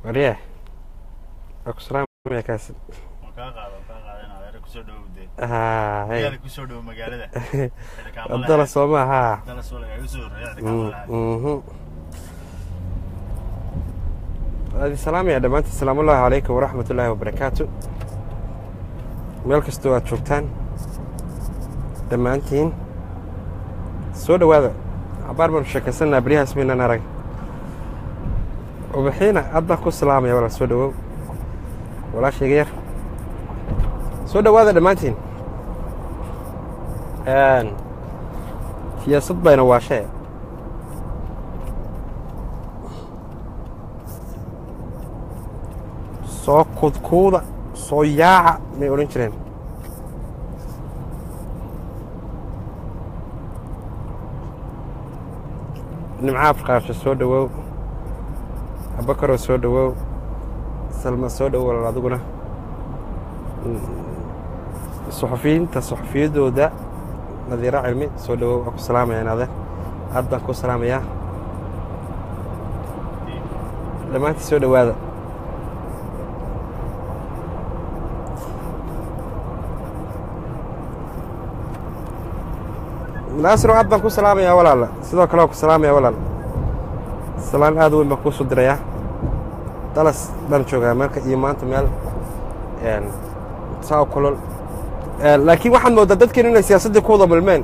warye waa ku salaamaya kaasi ma kaa qaado kaa qaada in adeer kusoo dhowowdee haa hey magaala kusoo dhow magaalada wadala soo maaha dala soo lagaaga soo horreeya cidi Mm, kaamalaha mhm. waadi salaamaya dhammaantiin asalaamu ullaahi calaykum waraxmat ullaahi wabarakaatu meel kastoo aad joogtaan dhammaantiin soo dhowaada cabaar baanu sheekaysanaa beryahaas maynaan arag ubaxiina aad baan ku salaamaya walaal soo dhowow walaashayga yar soo dhowaada dhammaantiin Een, siyaasad bayna waashee soo kudkuuda soo yaaca may odhan jireen nimca afqaasho soo dhowow abakaroo soo dhowow salma soo dhowow walaal adiguna Mm, suxufiyiinta suxufiyaddooda nadiiro cilmi soo dhowow waa ku salaamaya inaade aad baan ku salaamayaa dhammaantii soo dhowaada naasiro aad baan ku salaamayaa walaala sidoo kale waan ku salaamaya walaal salaan aad u weyn baan kuu soo dirayaa dalas baan joogaa meelka iyo maanta meel een, saa u kulol Een, laakiin waxaad moodaa dadkeenu inay siyaasaddii ku wada milmeen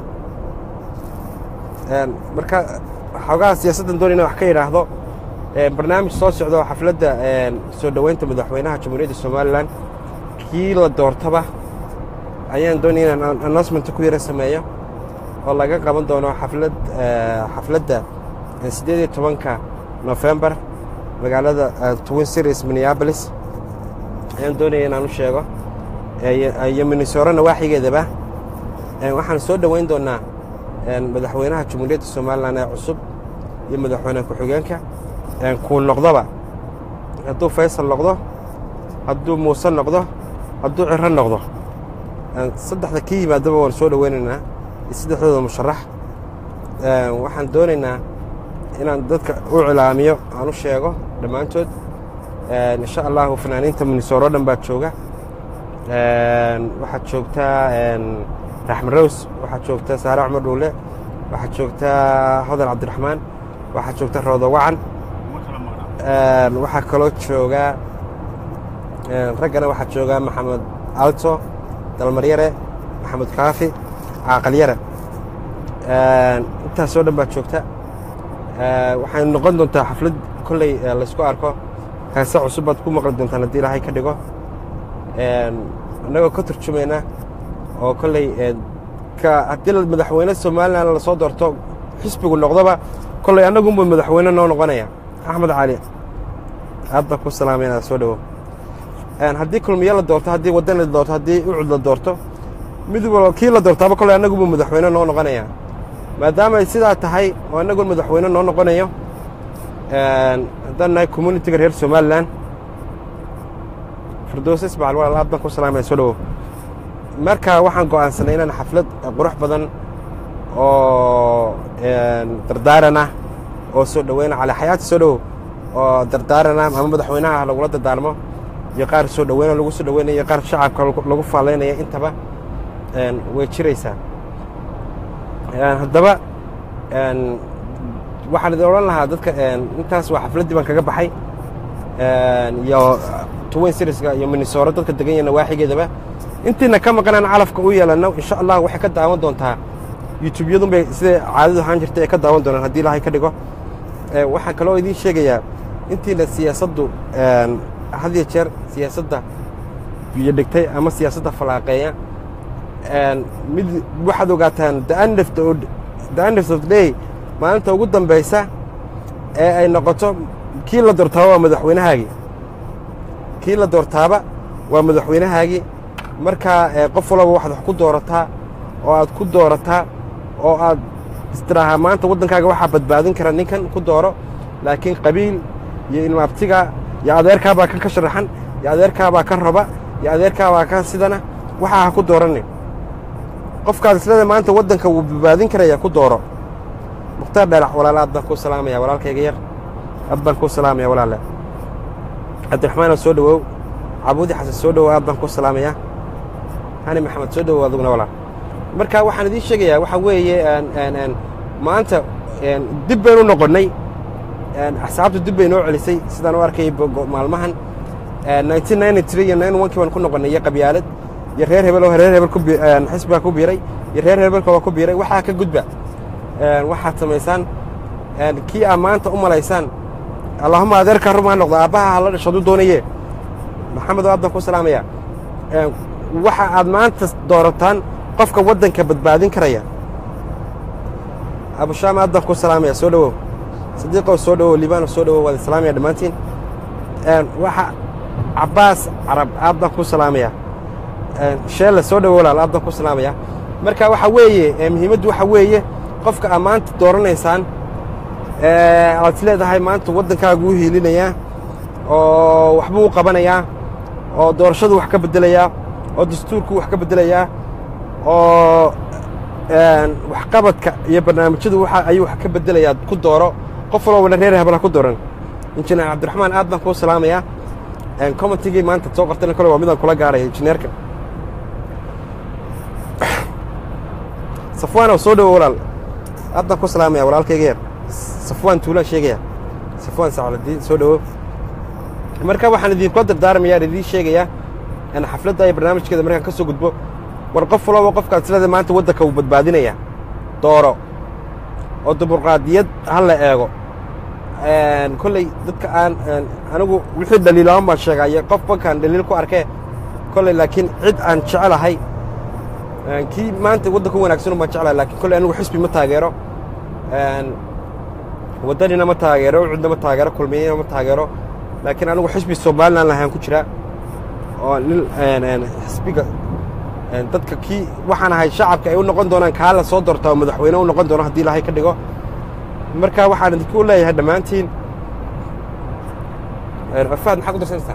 Een, marka xoogaha siyaasaddan doon inaan wax ka idhaahdo een, barnaamij soo socda oo xafladda een, soo dhoweynta madaxweynaha jamhuuriyadda somalilan kii la doortaba ayaan doonaya inaan announcementa ku yara sameeyo oo laga qaban doono xaflad eh, xafladda eh, siddeed iyo tobanka nofembar magaalada eh, twin series minneapolis ayaan doonaya inaan u sheego Eh, iyo- iyo minnesota nawaaxigeedaba Eh, waxaan soo dhoweyn doonaa eh, madaxweynaha jamhuuriyadda somalilan ee cusub iyo madaxweyne ku-xigeenka Eh, kuu noqdoba hadduu faysal noqdo hadduu muuse noqdo hadduu ciro noqdo Eh, saddexda kii yimaadaba waan soo dhoweynaynaa iyo saddexdooda musharax Eh, waxaan doonaynaa inaan dadka u cilaamiyo aan u sheego dhammaantood Eh, insha allahu fanaaniinta minnesota oo dhan baa jooga Een, waxaad joogtaa een, raxmed rows waxaad joogtaa saare cumar dhuule waxaad joogtaa hodan cabdiraxmaan waxaad joogtaa roodo wacan uma kala maqnaa Een, waxaa kaloo joogaa een, raggana waxaa joogaa maxamed alto dalmaryare maxamed kaafi caaqalyare Een, intaasoo dhan baad joogta Ee, waxay noqon doontaa xaflad kolley ee, laysku arko heese cusub baad ku maqli doontaan haddii ilaahay ka dhigo Een, annagoo ka turjumayna oo kolley een, ka haddii la- madaxweyne somalilan lasoo doorto xisbigu noqdoba kolley annagunba madaxweyne noo noqonaya axmed cali aad baan ku salaamay inaad soo dhowo Een, haddii kulmiye la doorto haddii waddan la doorto haddii ucud la doorto mid walba kii la doortaaba kolley annagunba madaxweyne noo noqonaya maadaama ay sidaa tahay oo annagun madaxweyne noo noqonayo Een, haddaan nahay communitiga reer somalilan firdowse ismaciil walaal aad baan ku salaamaya soo dhowo marka waxaan go'aansanay inaan xaflad qurux badan oo een, dardaaran ah oo soo dhoweyna cali xayaati soo dhowo oo dardaaran ah ama madaxweynaha lagula dardaarmo iyo qaar soo dhoweyna lagu soo dhoweynayo iyo qaar shacabka lagu- lagu faalaynaya intaba een, way jiraysaa Een, haddaba een, waxaan idin odhan lahaa dadka een, intaas waa xafladdii baan kaga baxay Een, iyo twin serieska iyo minnesota dadka degan yahay nawaaxigeedaba intiina ka maqanaan calafka u yeelano insha allah waxay ka daawan doontaa youtube-yadun bay siday caadadu ahaan jirtay ay ka daawan doonaan haddii ilaahay ka dhigo Ee, waxaan kaloo idiin sheegayaa intiina siyaasaddu een, had iyo jeer siyaasadda biyo dhigtay ama siyaasadda falaaqeeya Een, mid waxaad ogaataan the end of the- the end of the day maalinta ugu dambaysa ee ay noqoto kii la doortaaba waa madaxweynahaagii kii la doortaaba waa madaxweynahaagii markaa ee, qof walaba waxaad wax ku doorataa oo aad ku doorataa oo aad istiraahaa maanta waddankaaga waxaa badbaadin kara ninkan ku dooro laakiin qabiil iyo ilmaabtiga iyo adeerkaabaa kan ka sharaxan iyo adeerkaabaa ka raba iyo adeerkaabaa ka sidana waxaa ha ku dooranin qofkaad islada maanta waddanka wuu badbaadin karaya ku dooro mukhtaar dhalac walaal aad baan kuu salaamaya walaalkayga yar aad baan kuu salaamaya walaale cabdiraxmaan oo soo dhawow cabuudi xasan soo dhawow aad baan ku salaamayaa hani maxamed soo dhawow aduguna walaal marka waxaan idiin sheegayaa waxaa weeye maanta dib baynu noqonnay axsaabta dib bay noo celisay sidaan u arkayay maalmahan iyo kii baan ku noqonnay iyo qabyaalad iyo reer hebel oo reer hebel xisbiga ku biiray iyo reer hebelka oo ku biiray waxaa ka gudba waxaad samaysaan kii aa maanta u malaysaan allahuma adeerkaa rumaa noqdo aabbaha hala dhasho hadduu doonaye maxamed oo aad baan ku salaamaya waxa aad maanta doorataan qofka waddanka badbaadin karaya abushaam aad baan ku salaamaya soo dhawow sadiiqow soo dhawow libaano soo dhawow waad salaamaya dhammaantiin waxa cabbaas carab aad baan ku salaamaya sheelle soo dhawow walaal aad baan ku salaamaya marka waxa weeye muhiimaddu waxa weeye qofka aad maanta dooranaysaan aad is leedahay maanta waddankaagu u hiilinayaa oo waxbuu u qabanayaa oo doorashadu wax ka beddelayaa oo dastuurku wax ka beddelayaa oo waxqabadka iyo barnaamijyadu waxa ayuu wax ka beddelayaa ku dooro qof walbana reer hebel ha ku dooran injineer cabdiraxmaan aad baan kuu salaamayaa commentigii maanta soo qortayna kole waa midaan kula gaaraya injineerka safwaanow soo dhawo walaal aad baan ku salaamaya walaalkayga yar safwaan tuulaan sheegaya safwaan sacladiin soo dhawo marka waxaan idinkula dardaarmayaa idiin sheegayaa in xafladda iyo barnaamijkeeda markaan ka soo gudbo war qof walaba qofkaad silada maanta waddanka uu badbaadinaya dooro oo dimuqraadiyad ha la eego kolley dadka aan anigu wixii dhaliilaban baan sheegaaye qof bankaan dhaliil ku arkee kolley laakiin cid aan jecelahay kii maanta waddanka u wanaagsan baan jeclahay lakiin kolley anigu xisbi ma taageero waddanina ma taageero cidna ma taageero kulmiyina ma taageero laakiin anigu xisbi somalilan lahaan ku jiraa oo nin xisbiga dadka kii waxaan ahay shacabka ay u noqon doonaan kaa la soo doortaa oo madaxweyne u noqon doono haddii ilaahay ka dhigo marka waxaan idinku leeyahay dhammaantiin afaad maxaa ku darsanaysaa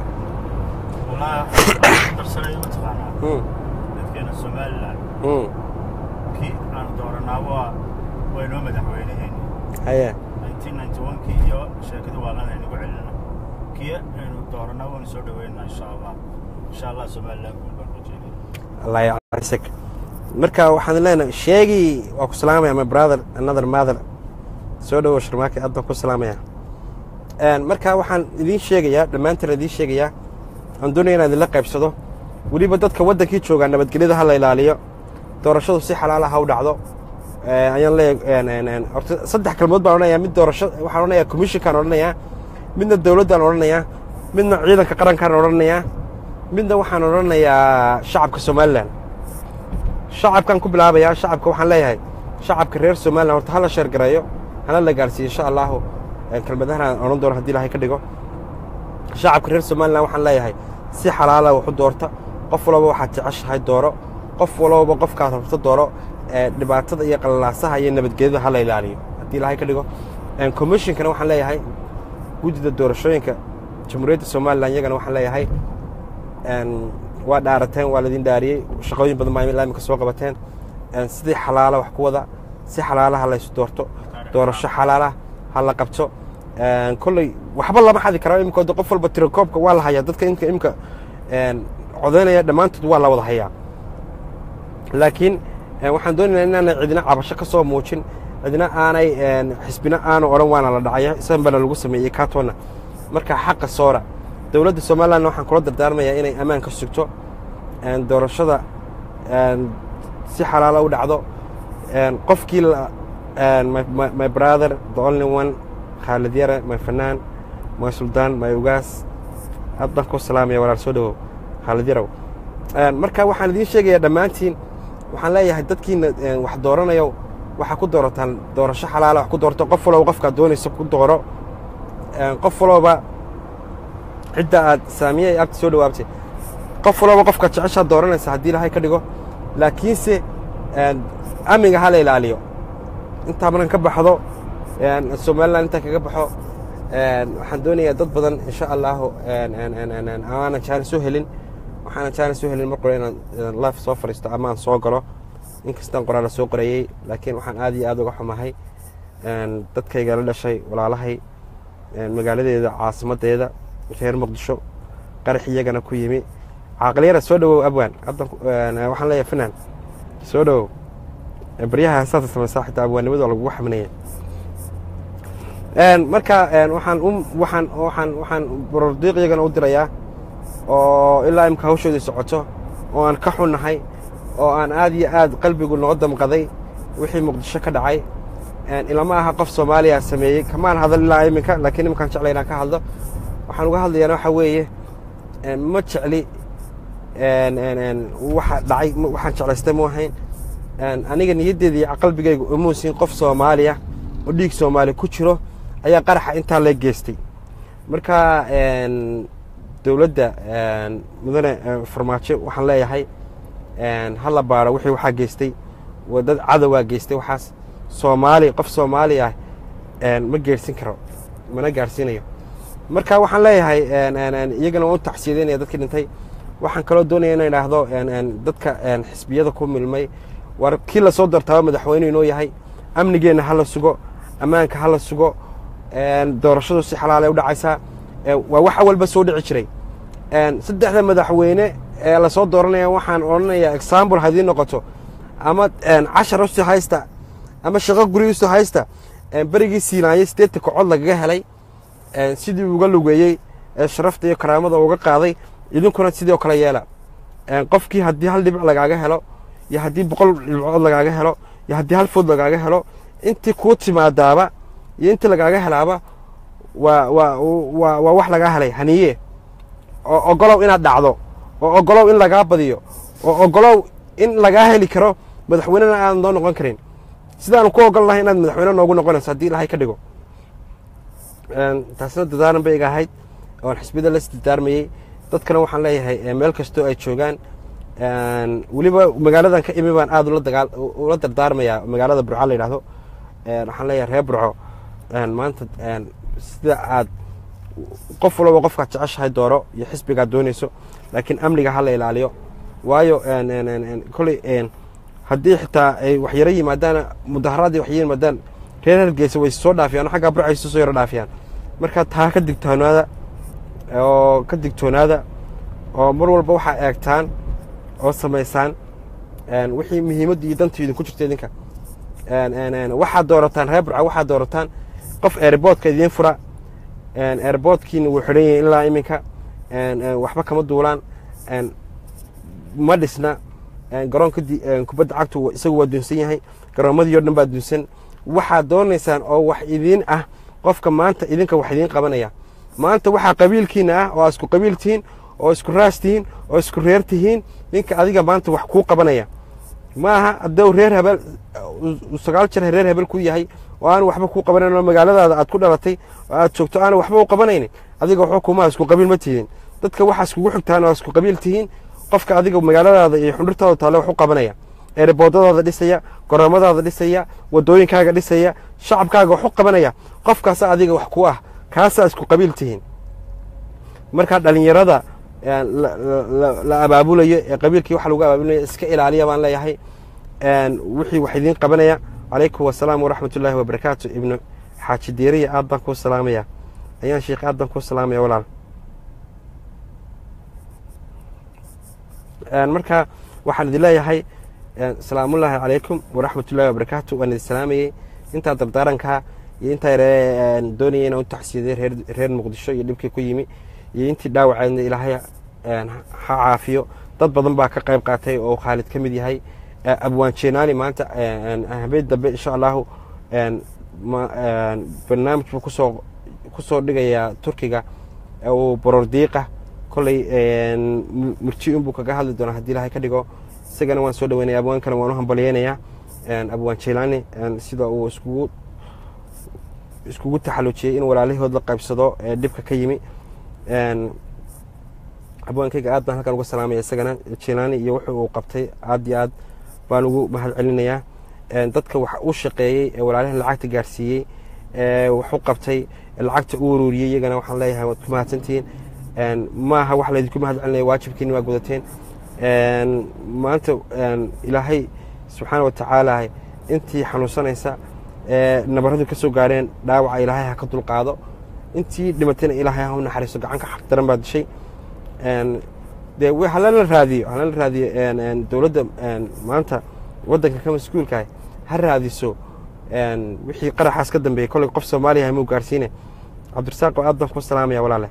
darsanayo mataqaanaa dadkeena somalilan kii aan dooranaa waa waa inoo madaxweynaheeni haye kii iyo sheekada waalan aynu ku celina kii aynu dooranaa waanu soo dhaweynaa insha allah insha allah somalilan guul baan rajeynaya allah yacrisek marka waxaan leenahay sheegii waa ku salaamaya my brother another mother soo dhawow sharmaake aad baan ku salaamaya marka waxaan idiin sheegayaa dhammaantiin idiin sheegayaa aan doonaya inaan idinla qaybsado weliba dadka waddankii joogaa nabadgelyada ha la ilaaliyo doorashadu si xalaala ha u dhacdo ayaan leeyahay horta saddex kalmood baan odhanayaa mid doorasho waxaan odhanayaa commissionkaan odhanayaa midna dawladdaan odhanayaa midna ciidanka qarankaan odhanayaa midna waxaan odhanayaa shacabka somalilan shacabkaan ku bilaabayaa shacabka waxaan leeyahay shacabka reer somalilan horta hala sheergareeyo hana la gaarsiiyo insha allahu kelmadahan aan odhan doono hadii ilahay ka dhigo shacabka reer somalilan waxaan leeyahay si xalaala waxu doorta qof walba waxaad jeceshahay dooro qof walbaba qofkaad rabto dooro dhibaatada iyo qalalaasaha iyo nabadgelyada ha la ilaaliyo haddii ilahay ka dhigo commissionkana waxaan leeyahay guddida doorashooyinka jamhuuriyadda somalilan iyagana waxaan leeyahay waa dhaarateen waa laydin dhaariyey shaqooyin badan baa imika soo qabateen sidii xalaala wax ku wada si xalaalaha laysu doorto doorasho xalaala ha la qabto kolley waxba lama xadi karaa imika qof walba tirakoobka waa la hayaa dadka imka imka codaynaya dhammaantood waa la wada hayaa laakiin waxaan doonaynaa inaanay cidina cabasho ka soo muujin cidina aanay xisbina aanu odhan waana la dhacaya isagan baana lagu sameeyey kaatona marka xaqa soora dowladda somalilanna waxaan kula dardaarmayaa inay ammaan ka sugto doorashada si xalaala u dhacdo qofkii my brother the only one khaalid yare my fanaan my suldaan my ugaas aad baan ku salaamaya walaal soo dhawow khaalid yarow marka waxaan idiin sheegayaa dhammaantiin waxaan leeyahay dadkiina wax dooranayo waxaa ku doorataan doorasho xalaala wax ku doorto qof walba qofkaad doonayso ku dooro qof walba cidda aad saamiyey abti soo dhawaabtay qof walba qofkaad jeceshaad dooranaysa haddii ilahay ka dhigo laakiinse amniga ha la ilaaliyo intaa markan ka baxdo somalilan intaa kaga baxo waxaan doonayaa dad badan insha allahu aanan jaanis u helin waxaanan jaanis u helin mar qore inaan life soo fadhiisto ama aan soo galo inkastaan qoraala soo qorayey laakiin waxaan aad iyo aad uga xumahay dadkayga la dhashay walaalahay magaaladeeda caasimaddeeda reer muqdisho qarax iyagana ku yimi caaqliyara soo dhawow abwaan waxaan leeyahay finan soo dhawow baryaha heesaasa samaysaa xitaa abwaannimada waa lagugu xaminaya marka waxaan u waxaan waxaan waxaan borordiiq iyagana u dirayaa oo ilaa imka hawshoodii socoto oo aan ka xunnahay oo aan aad iyo aad qalbigu noo damqaday wixii muqdisho ka dhacay ilama aha qof soomaaliya sameeyey kamaan hadal ilaa iminka laakiin iminkaan jeclay inaan ka hadlo waxaan uga hadlayaana waxaa weeye ma jecli waxa dhacay waxaan jeclaystay mu ahayn aniga niyaddeeda iyo qalbigayga umuusin qof soomaaliya oo dhiig soomaaliya ku jiro ayaa qaraxa intaa lee geystay marka dowladda mudane farmaajo waxaan leeyahay hala baaro wixii waxaa geystay dad cadowaa geystay waxaas soomaali qof soomaali ah ma geersin karo mana gaarsiinayo marka waxaan leeyahay iyagana waan u tacsiyadeynaya dadkii dhintay waxaan kaloo doonaya ina idhaahdo dadka xisbiyada ku milmay war kii lasoo dartaaba madaxweyne inoo yahay amnigeenna hala sugo ammaanka hala sugo doorashadu si xalaalay u dhacaysaa waa wax awalba soo dhici jiray saddexda madaxweyne ee lasoo dooranaya waxaan odhanayaa example haddii noqoto ama cashar usi haysta ama shaqo guri usi haysta berigii siinaayey sideetan kocod lagaga helay sidii uga lugeeyey sharafta iyo karaamada uga qaaday idinkuna sidoo kale yeela qofkii haddii hal dhibic lagaaga helo iyo haddii boqol dhibcood lagaaga helo iyo haddii hal food lagaaga helo intii kuu timaadaaba iyo intii lagaaga helaaba waa waa waa waa wax lagaa helay haniye oo ogolow inaad dhacdo oo ogolow in lagaa badiyo oo ogolow in lagaa heli karo madaxweynena aadan noo noqon karin sidaanu ku ogol lahay inaad madaxweyne noogu noqonayso haddii ilahay ka dhigo taasina dadaaran bay iga ahayd oon xisbiyada la isdadaarmayey dadkana waxaan leeyahay meel kastoo ay joogaan weliba magaaladan ka imi baan aad ula dardaarmayaa magaalada burco la yidhahdo waxaan leeyahay reer burco maanta sida aad qof walaba qofkaad jeceshahay dooro iyo xisbigaad doonayso laakiin amniga hala ilaaliyo waayo koley haddii xitaa ay waxyaro yimaadaan mudaharaadii waxyaro yimaadaan reer hargeysa way soo dhaafiyaan xaggaa burco ay soo yaro dhaafiyaan marka taa ka digtoonaada oo ka digtoonaada oo mar walba waxaa eegtaan oo samaysaan wixii muhiimadda iyo dantu idinku jirta idinka waxaad doorataan reer burca waxaad doorataan qof airboodka idiin fura airboodkiina wuu xidhan yahay ilaa iminka waxba kama duulaan ma dhisna garoonka kubadda cagtu isagu waa dunsan yahay garoomadii o dhan baa dunsan waxaad doonaysaan oo wax idiin ah qofka maanta idinka wax idiin qabanaya maanta waxaa qabiilkiina ah oo aa isku qabiil tihiin oo isku raas tihiin oo isku reer tihiin ninka adiga maanta wax kuu qabanaya ma aha hadduu reer habeel sagaal jeer reer habeel ku yahay oo aan waxba kuu qabanayn oo magaaladaada aad ku dhalatay oo aad joogto aana waxba u qabanaynin adiga waxba kuma isku qabiil ma tihiin dadka waxaa iskugu xigtaan oo isku qabiil tihiin qofka adiga magaaladaada iyo xundhurtaada taale wax u qabanaya eeriboodadaada dhisaya goroomadaada dhisaya wadooyinkaaga dhisaya shacabkaaga wax u qabanaya qofkaasa adiga wax ku ah kaasaa isku qabiil tihiin markaa dhalinyarada la abaabulayo ee qabiilkii waxa lagu abaabulaya iska ilaaliya baan leeyahay wixii wax idiin qabanaya calaykum wasalaam waraxmat ullaahi wabarakaatu ibnu xaaji diiriya aad baan kuu salaamaya ayaan sheikh aad baan kuu salaamaya walaal marka waxaan idin leeyahay salaamullaahi calaykum waraxmat ullahi wabarakaatu waan idin salaamayey intaa dardaarankaa iyo intaa yare doonaya inaan u taxsiyaday reer muqdisho iyo dhibkii ku yimi iyo intii dhaawaceedna ilaahay ha caafiyo dad badan baa ka qayb qaatay oo khaalid ka mid yahay abwaan jeenaani maanta habeen dambe insha allahu barnaamij buu kusoo kusoo dhigayaa turkiga uu borordiiqa kolley murti unbuu kaga hadli doonaa haddii ilaahay ka dhigo isagana waan soo dhaweynaya abwaankana waan u hambalyeynayaa abwaan jeylaani sida uu iskugu iskugu taxalujiyey in walaalahood la qaybsado ee dhibka ka yimi abwaankayga aad baan halkan uga salaamaya isagana jeylaani iyo wuxuu uu qabtay aad iyo aad baan ugu mahad celinayaa dadka wax u shaqeeyey ee walaalaha lacagta gaarsiiyey wax u qabtay lacagta u uruuriyey iyagana waxaan leeyahay waad ku mahadsantihiin maaha wax laydinku mahad celinaya waajibkiini waa gudateen maanta ilaahay subxaana wa tacaala intii xanuunsanaysa nabaradu ka soo gaareen dhaawaca ilaahay ha ka dulqaado intii dhimatayna ilaahay ha u naxariiso gacanka xaq daran baa dishay Een, dee wi- halala raadiyo halala raadiyo een, een, dowladda een, maanta waddanka ka mas-uulkaah ha raadiso een, wixii qaraxaas ka dambeeyey kolley qof soomaaliya hamuu gaarsiine cabdirasaaq oo aad baan ku salaamaya walaale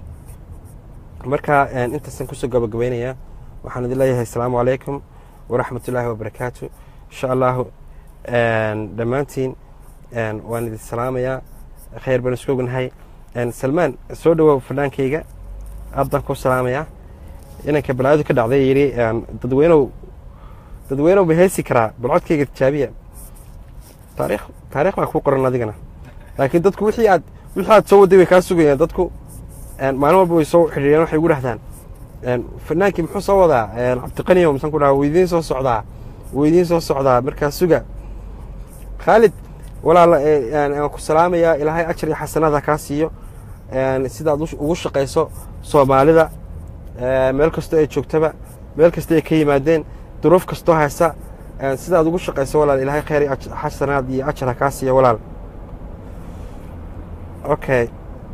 marka een, intaasaan kusoo gabagabaynayaa waxaan idin leeyahay asalaamu calaykum waraxmat ullaahi wabarakaatu insha allahu een, dhammaantiin een, waan idin salaamayaa khayr baan isku ognahay Een, salmaan soo dhawow fadhaankayga aad baan ku salaamayaa inanka balaadu ka dhacday yidhi een, dadweynow dadweynow ma heesi karaa balcodkayga tijaabiya taariikh taariikh baa kuu qoran adigana laakiin dadku wixii aad wixii aad soo waday way kaa sugayaan dadku een, maalin walba way soo xidhiireen waxay ugu dhahdaan een, fanaankii muxuu soo wadaa een, cabdiqaniyo misan ku dhaha weydiin soo socdaa weydiin soo socdaa markaa suga khaalid walaala ee, een, aan ku salaamayaa ilaahay ajar iyo xasanaada kaa siiyo een, sidaad u- ugu shaqayso soomaalida ee, meel kastoo ay joogtaba meel kasta ay ka yimaadeen duruuf kastoo haysa een, sidaad ugu shaqayso walaal ilaahay khayr iyo aj- xasanaad iyo ajar ha kaa siiyo walaal okay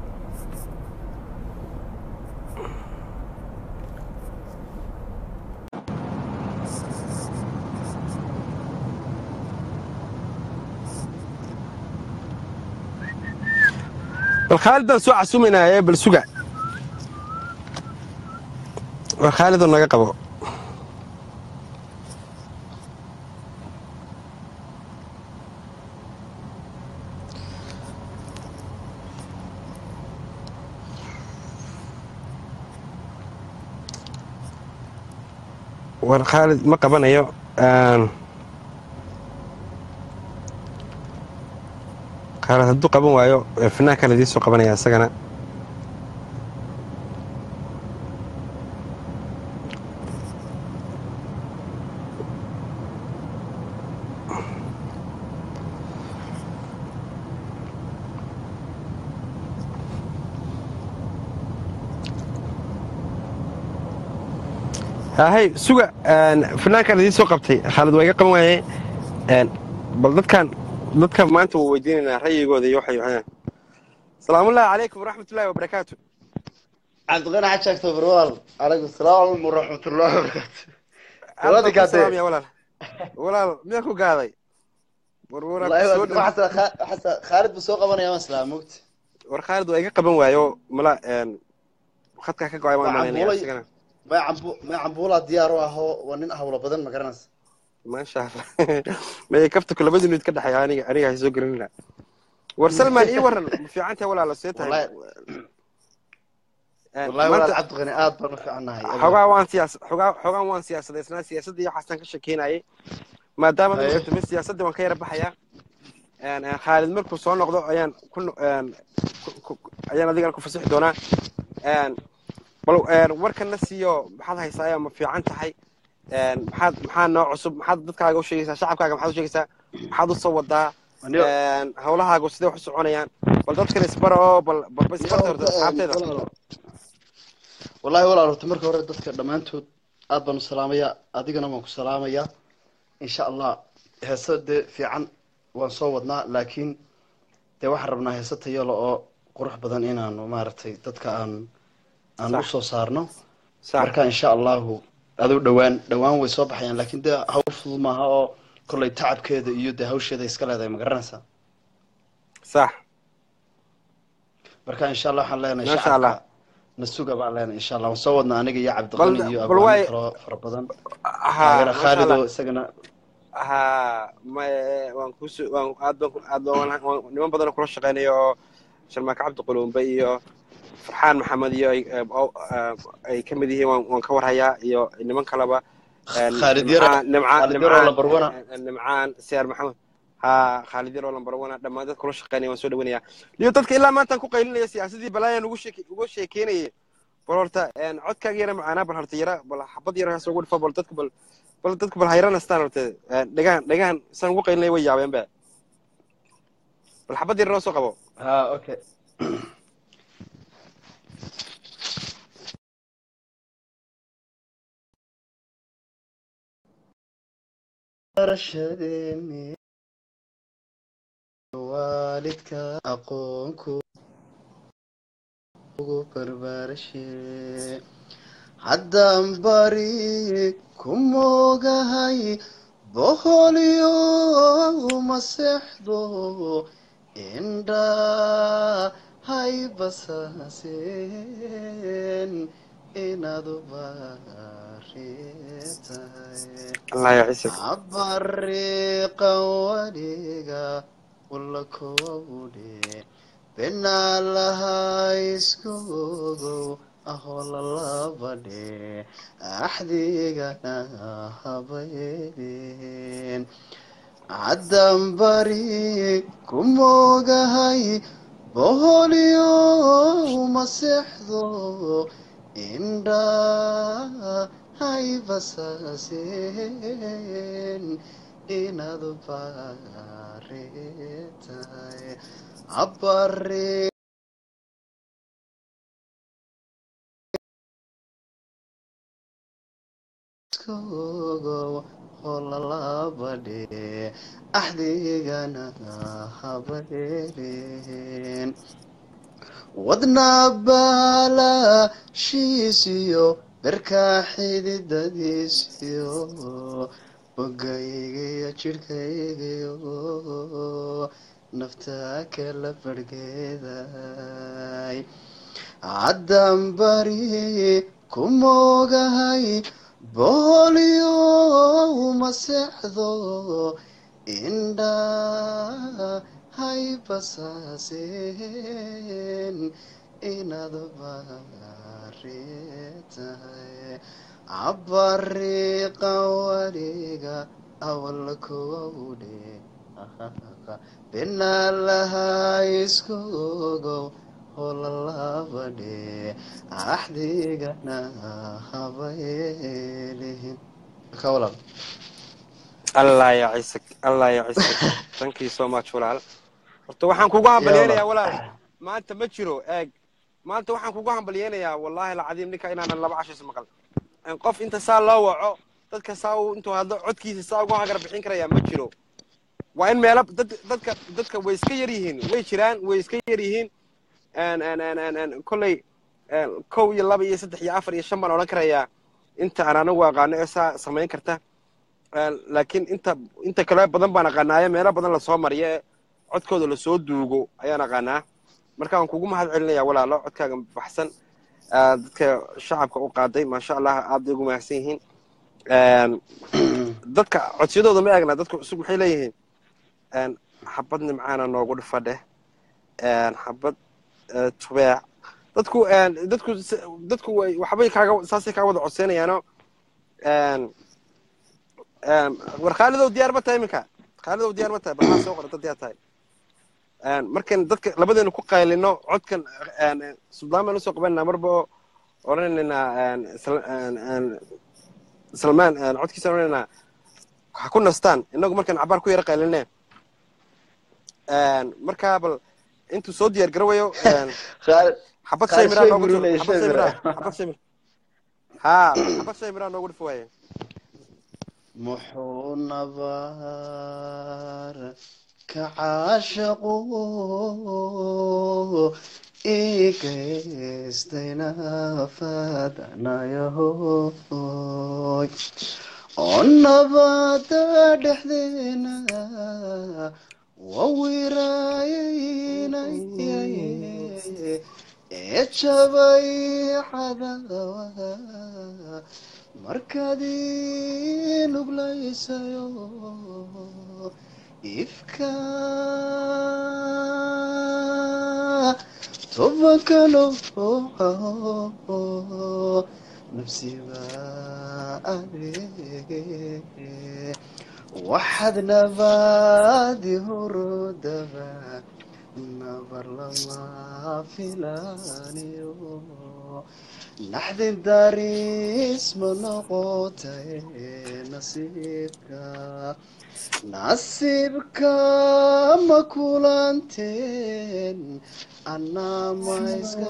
bal khaalid baan soo casuumaynaa ee bal suga war khaalidoo naga qabo war khaalid ma qabanayo een, khaalid hadduu qaban waayo ee fanaanka la idiin soo qabanaya isagana hay suga een, fanaankan idiin soo qabtay khaalid waa iga qaban waaye een, bal dadkan dadkan maanta waa weydiinaynaa ra'yigooda iyo waxay waxayaan salaamullahi calaykum waraxmatullahi wabarakaatu cabdiqani xaj sheegto barwal calaykum salaam waraxmatullahi wabarakaatu aad baan Walaal ku gaadhay. salaamaya walaal walaal miyaa ku gaaday war waraab wallahi soo waa- dhow waxaase Kha- waxaase khaalid buu soo qabanaya maslaa mogti war khaalid waa iga qaban waayo mala een, khadkaa ka go-ay waan Waa malaynaya cambuulay. isagana may cambu may cambuulaa diyaar u aho waa nin hawlo badan ma garanaysa maasha allah may kaftaku labadii minid ka dhexeeya aniga aniga hay soo gelinina war salman ii waran ma fiican tahay walaalo see tahay Wallahi- Een, wallahi maanta- walaal cabdiqani aad baan u fiicannahay xogaa waan siyaas xogaa xogaan waan siyaasadaysnaa siyaasadda iyo waxaasaan ka shekeynayay maadaama Haye. dadka timi siyaasadda waan ka yara baxayaa Een, een, khaalid markuu soo noqdo ayaan ku no- een, ku- ku- ayaan adigana ku fasixi doonaa Een, bal een, warkana siiyo maxaad haysaa ma fiican tahay Een, maxaad maxaa noo cusub maxaad dadkaaga u sheegaysaa shacabkaaga maxaad u sheegaysaa maxaad u soo wadaa Anigo- Een, hawlahaagu sidee wax u soconayaan bal dadkan isbara oo bal bal bal isbarta horta asxaabteeda Walaalo. wallahi walaal horta marka hore dadka dhammaantood aad baan u salaamayaa adigana waan ku salaamayaa insha allah heeso dee fiican waan soo wadnaa laakiin dee waxaan rabnaa heeso tayalo oo qurux badan inaanu maaragtay dadka aan aan Sax. u soo saarno sax marka insha allahu aduu dhowaan dhowaan way soo baxayaan laakiin dee hawl fudud maaha oo kollay tacabkeeda iyo dee hawsheeda iska leedahay ma garanaysaa sax marka insha allah waxaan leenahay Masha Allah. shacabka nasuga baan leenahay insha allah waan soo wadnaa aniga iyo cabdiqani Bal- iyo bal abwaano waay- kaloo fara badan ها taageera ما شاء khaalid oo الله isagana ها ما waan ku waan aad baan aad baan waan- niman badan oo kula shaqeynayo oo sharmaaka cabdi qulumbe iyo farxaan maxamed iyo ay oo- ay ka mid yihiin waan waan ka warhayaa iyo niman kaleba een, Khaalid Yaro- Nimcaan- nimcaan Khaalid Yaro nimcaan lambar one. een, nimcaan siyaar maxamed ها khaalid yaro lambar wana dhammaan dad kula shaqeynaya waan soo dhaweynayaa iyo dadka ilaa maantaan ku qaylinaya siyaasadii balaayaan ugu sheeke ugu sheekeynayay bal horta een, codkaaga yara macaanaa bal horta yara bal xabad yara haas ugu dhifo bal dadka bal bal dadku bal hayran astaan horta een, dhagahan dhagahan saan ugu qaylinaya way yaabeen ba bal xabad yara noo soo qabo ha okay barashadeeni waalidka aqoonku ugu barbaarshe haddaan bari ku moogahay boqolyo ma seexdo indha hay basaaseen inaad u baaritahay allah ya ciise cabariiqan weliga walla kowdhe benaalaha isku ogow ahoo lalabadhe axdigana habaydeen caddan bari ku moogahay boqolyo ma seexdo indha hay basaaseen inaad u baaritahay cabari iskogow holalabadhe axdigana habaydeen wadna baalashiisiyo berkaa xididadiisiyo bogaygiyo jidhkaygiyo naftaa kala barhgeeday caddan bari ku moogahay boqolyo ma seexdo indha hay basaaseen inaad baaritahay cabariiqan weliga awal kowdhe benaalaha isku ogow holalabadhe axdigana habaylihin ka walaal allah ya ciise allah ya ciise thank you so much walaal horta waxaan kugu hambalyeynayaa walaal maanta ma jiro eeg maanta waxaan kugu hambalyeynayaa wallahi alcadiim ninka inaanan laba cashis maqal qof inta saa loo waco dadka saa uu intuu hadlo codkiisa saa ugu hagar bixin karayaa ma jiro waa in meelo dad dadka dadka way iska yar yihiin way jiraan way iska yar yihiin kolley kow iyo laba iyo saddex iyo afar iyo shan baan odhan karayaa inta aan anigu aqaano ee saa samayn karta laakiin inta inta kale badan baan aqaanaayo meelo badan lasoo mariyo ee codkooda lasoo duugo ayaan aqaanaa marka waan kugu mahad celinaya walaalo codkaaga baxsan dadka shacabka u qaaday maasha allah aad bay ugu mahadsan yihiin dadka codsiyadooda ma eegna dadka cusub maxay leeyihiin xabad nimcaana noogu dhifa dheh xabad tubeec dadku dadku dadku way waxbay kaaga saasay kaa wada codseynayaano war khaalidow diyaar ma tahay iminka khaalidow diyaar ma tahay balaa soo qorata diyaar tahay markan dadka labadeenu ku qaylino codkan suldaan baan usoo qabananaa marba odhanaynaa salmaan codkiisa odhanaynaa ha ku nastaan inagu markaan cabaar ku yara qayline markaa bal intuu soo diyaar garawayo xabad shay miraa noogu xabad shay miraa xabad shay ha xabad shay miraa noogu dhif waaye muxuu nabar ka caashaqu igaystayna faadanayahoy oo nabada dhexdeena wawiraayaynayaye ee jabay cadawa markaad ii nuglaysayo ifka tobankano nafsiba adeege waxaad nabaadi hurudaba nabar lama filaniyo naxdin daris ma noqotay nasiibka nasiibka ma kulanteen anaa ma iska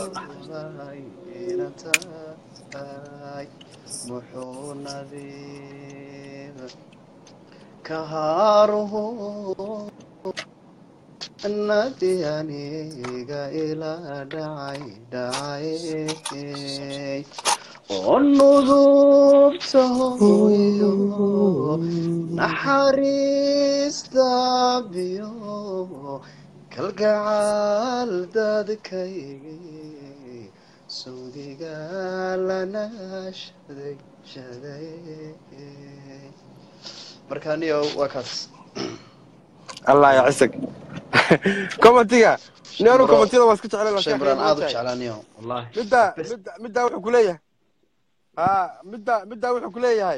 ina tahay muxuu nadiib ka haaruhu nadi aniga ila dhacay dhacay oo nudubta hooyo naxariista biyo kalgacaal dadkaygii sawdiga lana shaday shaday marka aniyo waa kaas allah ya cisag commentiga nianu Bro, commentida waa iska jeclay shay maraan aad u jeclaaniyo wallahi midda midda middaa wuxuu kuleeyahay ha midda middaa wuxuu kuleeyahay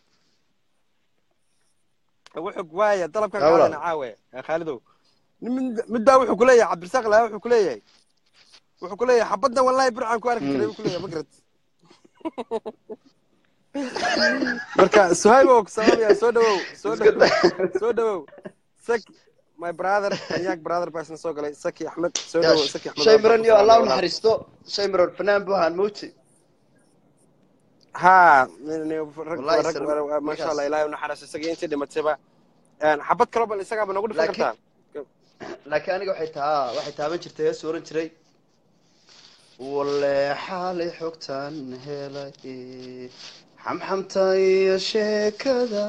wuxuu waaya dalabkan Ha, walaal. qaadana caawe ee khaalidow Mid- middaa wuxuu kuleeyahay cabdirasaaq laa wuxuu kuleeyahay wuxuu kuleeyahay xabaddan wallahi burcaan ku arki jiray buu kuleeyahay magarad marka suhayb oo ku salaamaya soo dhawow soo Iska dhawow soo dhawow saki my brother anyaag brother baa isna soo galay saki axmed soo dhawow saki axmed shay waa maran ku iyo allah u salaamaya, naxariisto shay maran fanaan buu ahaan mowti ها من رج والله رج يسلمك. ما شاء الله إلهي ونحرس isaga intii dhimatayba een xabad kale bal isaga ba nagu dhifan Laakiin- kartaa laakiin aniga waxay taa waxay taaban jirtay hees oran jiray walle xaalay xogtan helay xamxamta iyo sheekada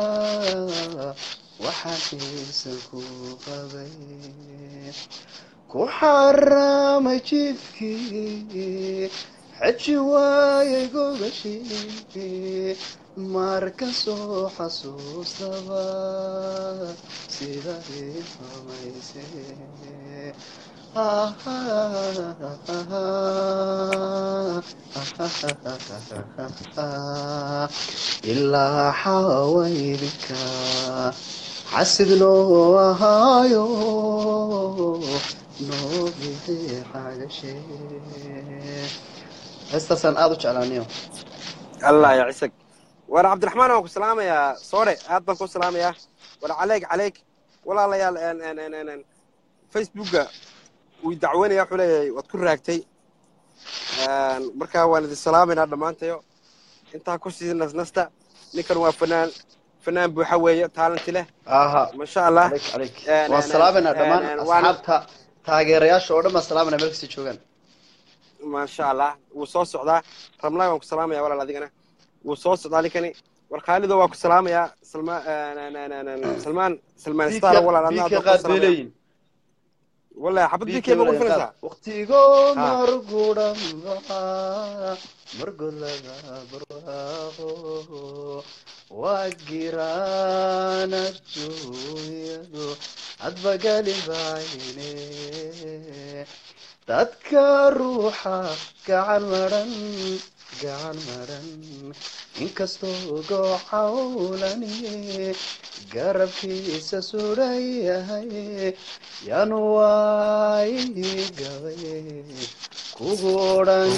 waxaan xiisan ku qabay ku xaramay jidkii xeji waayay gogashii marka soo xasuustaba sida ii xumaysay ilaa xawaydinka xasid noo ahaayo noo bixi xagashe heestaasaan aada u jeclaaniyo allah ya cisag war cabdiraxmaan waan ku salaamayaa soore aad baan ku salaamayaa war caleyk caleyk walaalayaal een een een een een facebooka wuu dacweynaya wuxuu leeyahay waad ku raagtay Een, marka waan idin salaamaynaa dhammaantayo intaa ku sii nasnasta ninkan waa fanaan fanaan buuxa weeye taalanti leh aha masha allah عليك عليك een, waan een, salaamayna een, dhammaan een, waan- asxaabta taageerayaasha oo dhan baan salaamayna meel kasta joogaan maasha allah wuu soo socdaa ramlaay waan ku salaamaya walaal adigana wuu soo socdaa ninkani war khaalido waa ku salaamayaa salma salmaan salmaan star walaal adna biika aad qaad bay leeyihin wallahi xabad bikay ma gufanaysaa waqtigo Ha. margudan margolada barwaaqo waa giraan adduunyadu hadbagali bayne dadka ruuxa gacan maran gacan maran inkastoo goocawlani garabkiisa suran yahay yaanu waayi gabay kugu odhan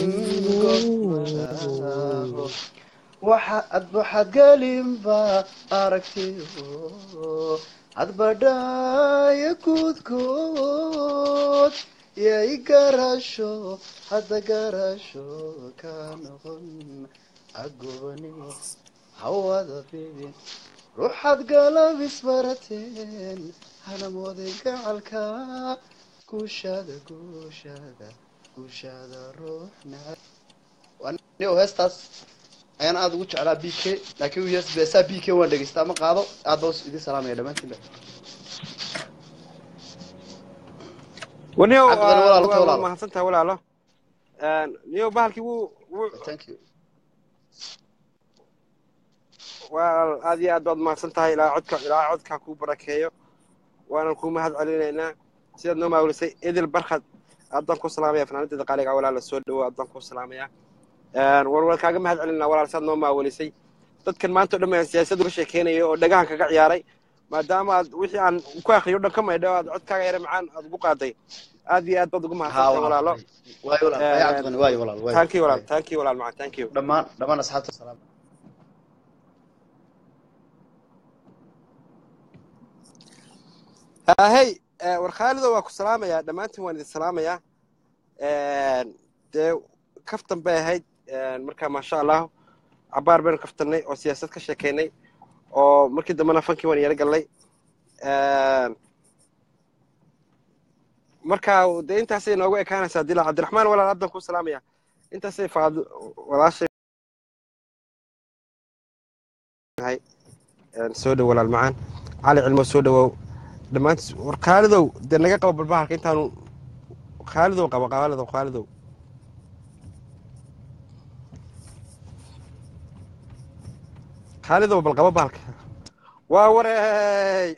godmaaho waxa adbaxad gelinba aragtiyo hadbadhaaya guudkood yay garasho hadda garasho ka noqon agobani hawada bibin ruuxaad galab isbarateen hana mooday gacalka guushaada guushaada guushaada ruux nacab anigo heestaas ayaan aada ugu jeclaa b k laakiin u yes beesaa b k waan dhegeystaa ma qaado aad baa idin salaamaya dhammaantiinba waniyow Cabdi Qani, walaalo, waa walaalo. mahadsan tahay walaalo niyow bahalkii wuu wuu thank you waa aad iyo aad baad mahadsan tahay ilaa codka ilaa codka kuu barakeeyo waanan kuu mahad celinaynaa sidaad noo maawilisay edel barkhad aad baan ku salaamaya fanaanadeeda qaaliga walaala soo dhawo aad baan ku salaamaya war waan kaaga mahad celinaa walaal sidaad noo maawilisay dadkan maanta o dhan baan siyaasad uga sheekeynaya oo dhagahan kaga ciyaaray maadaama aad wixii aan ku akriyo dhan ka maydho aad codkaaga yare macaan aad ugu qaaday aad iyo aad baad ugu mahadsan tahay walaalo waayo walaal waayo cabdiqani waayo walaal waayo thank you walaal thank you walaal macaan thank you dhammaan dhammaan asxaabta salaam hey war khaalido waa ku salaamayaa dhammaantiin waan idin salaamayaa dee kaftan bay ahayd marka maasha allahu cabaar baynu kaftannay oo siyaasad ka sheekeynay oo markii dambena fankii waan yaro gallay marka dee intaasay noogu ekaanaysaa dila cabdiraxmaan walaal haddan ku salaamaya intaasay faad walaashay hay Een, soo dhow walaal macaan cali cilmo soo dhowow dhammaantiis war khaalidow dee naga qabo balbahalka intaanu khaalidow qabo khaalidow khaalidow khaalidow bal qabo bahalka waa wareey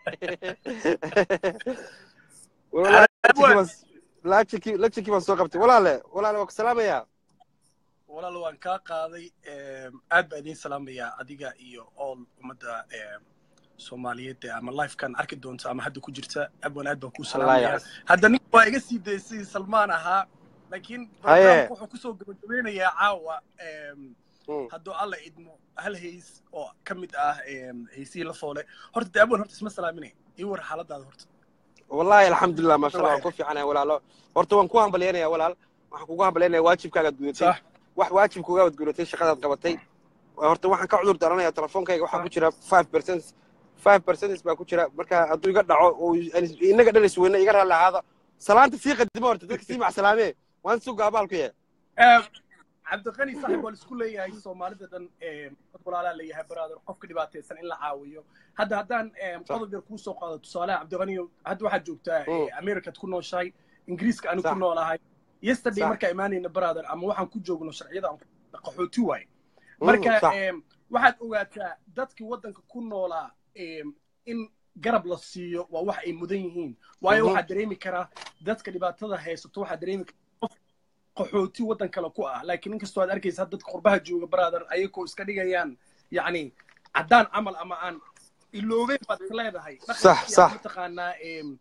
laajikii laajikii baan soo qabtay walaale walaale waa ku salaamayaa walaal waan kaa qaaday aad baa idiin salaamayaa adiga iyo all ummadda soomaaliyeed ee ama lifekan arki doonta ama hadda ku jirta abwan aad baan kuu salaamayaa yacas. hadda nin waa iga sii daysay salmaan ahaa laakiin Haye. barnaamijku wuxuu kusoo gabagabeynayaa caawa em, Mm. hadduu alla idmo hal hays oo ka mid ah em, haysihii la foole horta de abwan horta isma salaaminay ii war xaaladaada horta wallaahi alxamdulilah maasha allah waan ku fiicanahay walaalo horta waan ku hambalyaynaya walaal waxaan kugu hambalyaynaya waajibkaagaad gudatay sax wax waajib kugaad gudatay shaqadaad qabatay horta waxaan ka cudur daranaya telefoonkayga waxaa ku jira five percent five percentage baa ku jira marka hadduu iga dhaco oo aan- inaga dhan isweyna iga raalli ahaada salaanta sii qadimo horta dadka sii macsalaamee waan suga abaalku yahay Em, cabdiqani saaxib waa laisku leeyahay soomaalida dhan em, dad walaalaa leeyahay brother qofka dhibaataysan in la caawiyo hadda haddaan em, Sax. qodob yar kuu soo qaado tusaalaha cabdiqaniyo hadda waxaad joogtaa Mm. eh, americaad ku nooshahay ingiriiska anigu Sax. ku noolahay yesterday Sax. markaa imaanayna brother ama waxaan ku joogno sharciyada aan ku- qaxooti waaye Mm, marka sax. em, waxaad ogaataa dadkii waddanka ku noolaa em, in garab la siiyo waa wax ay mudan yihiin waayo Mhm. waxaad dareemi karaa dadka dhibaatada haysato waxaad dareemi karaa qof qaxooti waddan kale ku ah laakiin inkastoo aad arkaysa dadka qurbaha jooga brother ayagoo iska dhigayaan yacni caddaan camal ama aan iloobeyn baad is leedahay Sax, dhaqankii sax. aan mataqaanaa em,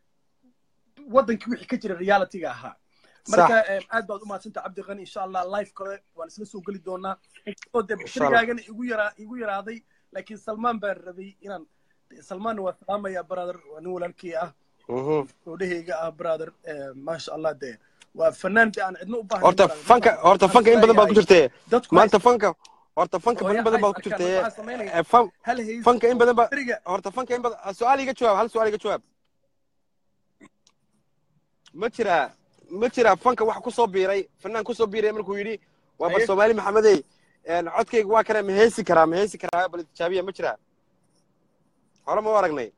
waddankii wixii ka jira realityga ahaa Sax. marka em, aad baad u mahadsanta cabdiqani insha allah live kale waan isla soo geli doonaa inkastoo dee Insha Allah. bashirigaagana igu yaraa igu yaraaday laakiin salmaan baan rabay inaan salmaanna waa salaamaya brother waa nin walaalkii ah Mhm. gabdhahayga ah brother em, maasha allah dee waa fanaan dee aan cidno u baahnayn horta brother. fanka horta fanka in badan baad ku jirtee dadku maanta fanka horta fanka Hooyo in badan baad ku haysta jirtee waxaa samaynaya. Eh, fan- hal hays fanka in badan ba beriga horta fanka in badan su-aal iga jawaab hal su-aal iga jawaab ma jiraa ma jiraa fanka wax ku soo biiray fanaan ku soo biiray markuu yidhi waa bal Haye. soomaali maxamedey een, codkayga waa kana ma heesi karaa ma heesi karaa bal tijaabiya ma jiraa hore ma u aragnay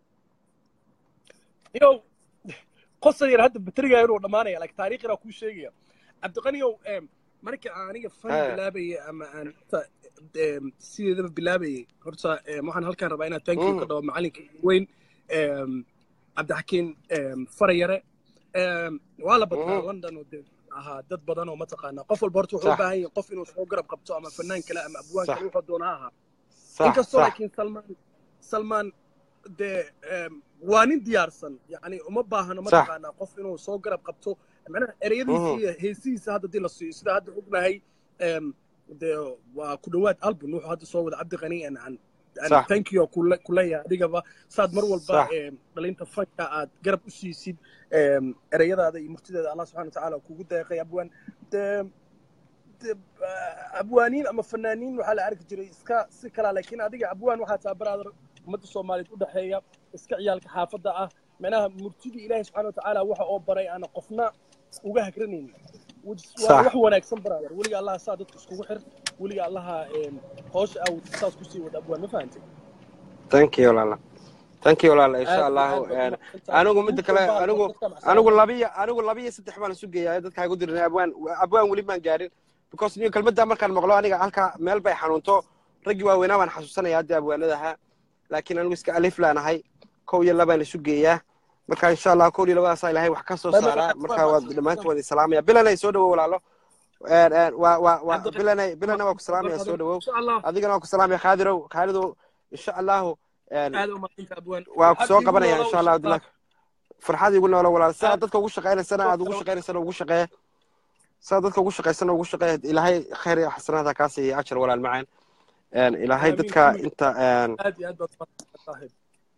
yow qosay yar hadda bateriga inuu dhammaanaya laakiin taariikhina kuu sheegaya cabdiqaniyow em, marka aan aniga fan Eh. bilaabayay ama aan horta, em, sideedaba bilaabayay horta em, waxaan halkaan rabaa inaan thank you Mm. ka dhawo macalinka weyn em, cabdixakiin em, farayare em, waa la badnaa Mhm. london oo dee ahaa dad badan oo mataqaanaa qof walba horta wuxuu u Sax. baahan yahay qof inuu soo garab qabto ama fanaan kale ama abwaan Sax. kale wuxuu doonaa ahaa sax inkastoo sax laakiin salmaan salmaan dee em, waa nin diyaarsan yani uma baahno Sax. mataqaanaa qof inuu soo garab qabto macnaha ereyadiisa Mhm. iyo heesihiisa hadda dii la siiyo sida hadda ognahay em, dee waa ku dhowaad album wuxuu hadda soo wada cabdi qani an an Sax. thank you kule- kuleeyahay adigaba saad mar walba Sax. em, dhalinta fanka aad garab u siisid em, ereyadaada iyo murtideeda allah subxana watacaala kugu deeqay abwaan dee dee, ah, abwaaniin ama fanaaniin waxaa la arki jiray iska si kala laakiin adiga abwaan waxaa taa brother ummadda soomaaliyeed u dhexeeya iska ciyaalka xaafadda ah macnaha murtidii ilaahay subxana watacaala waxa oo baray aana qofna uga hagranaynin which is- waa Sax. wax wanaagsan brother weliga allaha saa dadka iskugu xir weliga allaha em, hoosha aawd saas kusii wada abwaan ma fahantay thank you walaala thank you walaala insha Aad- allahu aad baad een, umahadsantahay. anigu midda kale Dadka anigu dadka macsan. anigu labiya anigu labiya saddex baan isu geeyaa dadka igu dirin abwaan abwaan weli maan gaarin because niyo kelmadda markaan maqlo aniga halka meel bay xanuunto raggii waaweynaa baan xasuusanaya hadda abwaanadaha laakiin anigu iska alif laanahay kow iyo labaan isu geeyaa marka insha allah kow iyo labadaasaa ilaahay wax ka soo Bye bye, saaraa bye marka bye. waa dhammaantood waa salaamaya bilanay soo dhawow walaalo Een, een, waa waa waa Cabdi- bilanay bilana waa ku salaamaya soo dhawow insha allah adigana waa ku salaamaya khaadirow khaalidow insha allahu een, aad u mahadsantahay abwaan waa ku soo Waxaad iigu qabanaya noolow, insha allah abdillah farxad igu noolo walaal saa Aad- dadka ugu shaqaynaysana aad ugu shaqaynaysana ugu shaqeeya saa dadka ugu shaqaysana ugu shaqeeya ilaahay khayr iyo xasanaada kaa siiya ajar walaal macaan Een, ilaahay Amiin, dadka amiin. inta een, aad iyo aad baad umahadsantahay saaxiib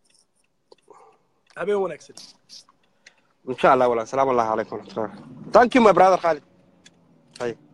habeen wanaagsan insha allah walaal salaamu allahu calaykum waraxmatullahi thank you my brother khalid hay